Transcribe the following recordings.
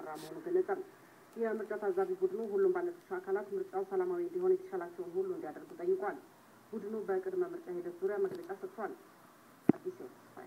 መሆኑ ገለጸ። የምርጫ ታዛቢ ቡድኑ ሁሉም ባለድርሻ አካላት ምርጫው ሰላማዊ እንዲሆን የተሻላቸውን ሁሉ እንዲያደርጉ ጠይቋል። ቡድኑ በቅድመ ምርጫ ሂደት ዙሪያ መግለጫ ሰጥቷል። አዲስ ተስፋዬ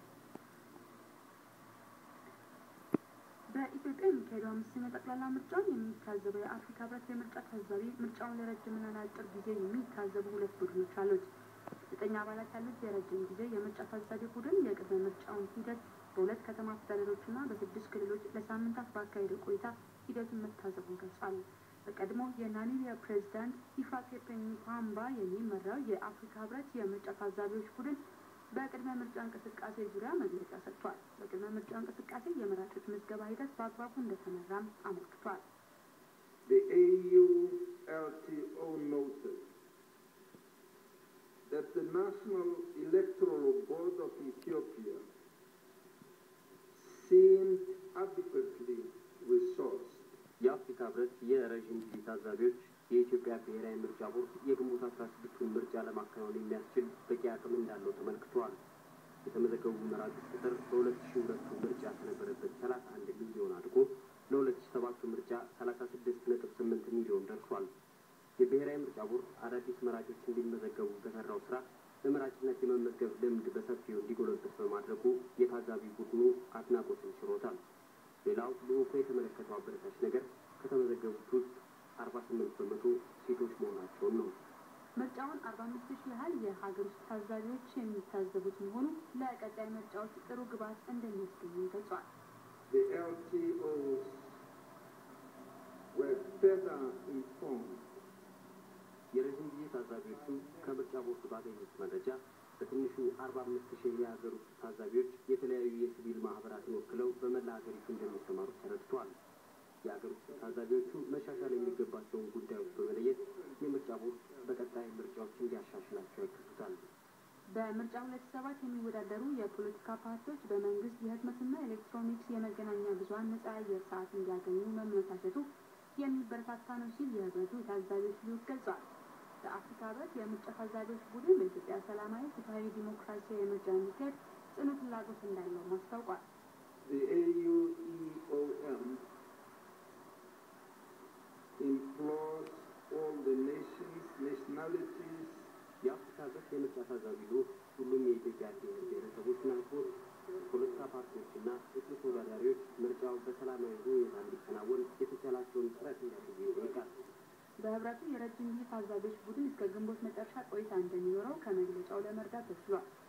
በኢትዮጵያ የሚካሄደው አምስተኛ ጠቅላላ ምርጫን የሚታዘበው የአፍሪካ ህብረት የምርጫ ታዛቢ ምርጫውን ለረጅምና ለአጭር ጊዜ የሚታዘቡ ሁለት ቡድኖች አሉት። ዘጠኝ አባላት ያሉት የረጅም ጊዜ የምርጫ ታዛቢ ቡድን የቅድመ ምርጫውን ሂደት በሁለት ከተማ አስተዳደሮችና በስድስት ክልሎች ለሳምንታት ባካሄደው ቆይታ ሂደቱን መታዘቡን ገልጿል። በቀድሞ የናሚቢያ ፕሬዚዳንት ሂፋኬፑንዬ ፖሃምባ የሚመራው የአፍሪካ ህብረት የምርጫ ታዛቢዎች ቡድን በቅድመ ምርጫ እንቅስቃሴ ዙሪያ መግለጫ ሰጥቷል። በቅድመ ምርጫ እንቅስቃሴ የመራጮች ምዝገባ ሂደት በአግባቡ እንደተመራም አመልክቷል። The AU LTO noted that the National Electoral Board of Ethiopia seemed adequately resourced የአፍሪካ ህብረት የረዥም ጊዜ ታዛቢዎች የኢትዮጵያ ብሔራዊ ምርጫ ቦርድ የግንቦት አስራ ስድስቱን ምርጫ ለማከናወን የሚያስችል በቂ አቅም እንዳለው ተመልክቷል። የተመዘገቡ መራጮች ቁጥር በሁለት ሺ ሁለቱ ምርጫ ከነበረበት ሰላሳ አንድ ሚሊዮን አድጎ ለሁለት ሺ ሰባቱ ምርጫ ሰላሳ ስድስት ነጥብ ስምንት ሚሊዮን ደርሷል። የብሔራዊ ምርጫ ቦርድ አዳዲስ መራጮች እንዲመዘገቡ በሰራው ስራ በመራጭነት የመመዝገብ ልምድ በሰፊው እንዲጎለብት በማድረጉ የታዛቢ ቡድኑ አድናቆትን ችሮታል። ሌላው ልዑኩ የተመለከተው አበረታች ነገር ከተመዘገቡት ውስጥ አርባ ስምንት በመቶ ሴቶች መሆናቸውን ነው። ምርጫውን አርባ አምስት ሺህ ያህል የሀገር ውስጥ ታዛቢዎች የሚታዘቡት መሆኑ ለቀጣይ ምርጫዎች ጥሩ ግብዓት እንደሚያስገኙ ገልጿል። The LTOs were better informed የረዥም ጊዜ ታዛቢዎቹ ከምርጫ ቦርድ ባገኙት መረጃ በትንሹ አርባ አምስት ሺህ የሀገር ውስጥ ታዛቢዎች የተለያዩ የሲቪል ማህበራትን ወክለው በመላ ሀገሪቱ እንደሚሰማሩ ተረድቷል። የሀገር ውስጥ ታዛቢዎቹ መሻሻል የሚገባቸውን ጉዳዮች በመለየት የምርጫ ቦርድ በቀጣይ ምርጫዎች እንዲያሻሽላቸው ያግዙታል። በምርጫ ሁለት ሰባት የሚወዳደሩ የፖለቲካ ፓርቲዎች በመንግስት የህትመትና ኤሌክትሮኒክስ የመገናኛ ብዙኃን ነጻ የአየር ሰዓት እንዲያገኙ መመቻቸቱ የሚበረታታ ነው ሲል የህብረቱ የታዛቢዎች ልዑክ ገልጿል። በአፍሪካ ህብረት የምርጫ ታዛቢዎች ቡድን በኢትዮጵያ ሰላማዊ፣ ፍትሐዊ፣ ዲሞክራሲያዊ ምርጫ እንዲካሄድ ጽኑ ፍላጎት እንዳለው አስታውቋል። The AUEOM implores all the nations, nationalities, የአፍሪካ ህብረት የምርጫ ታዛቢ ልዑክ ሁሉም የኢትዮጵያ ብሔር ብሔረሰቦችና ህዝቦች፣ የፖለቲካ ፓርቲዎችና እጩ ተወዳዳሪዎች ምርጫው በሰላማዊ ሁኔታ እንዲከናወን የተቻላቸውን ጥረት እንዲያደርጉ ይጠይቃል። በህብረቱ የረጅም ጊዜ ታዛቢዎች ቡድን እስከ ግንቦት መጨረሻ ቆይታ እንደሚኖረው ከመግለጫው ለመረዳት ተችሏል።